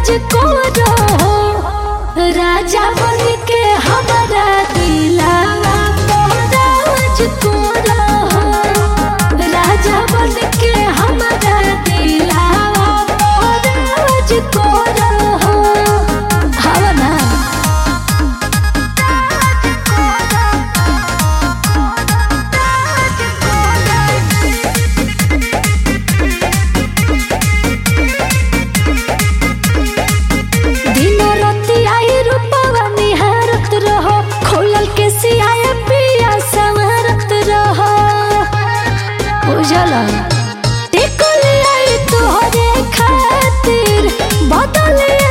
राज को रहो राजा बन के हमारा दिलावा राज को रहो राजा बन के हमारा दिलावा राज को रहो हवा ना दिन राति आई रूपवा निहारत रहो खोलल के सियाए पिया संवरत रहो उजला टिकल आई तोहरे खातिर बदल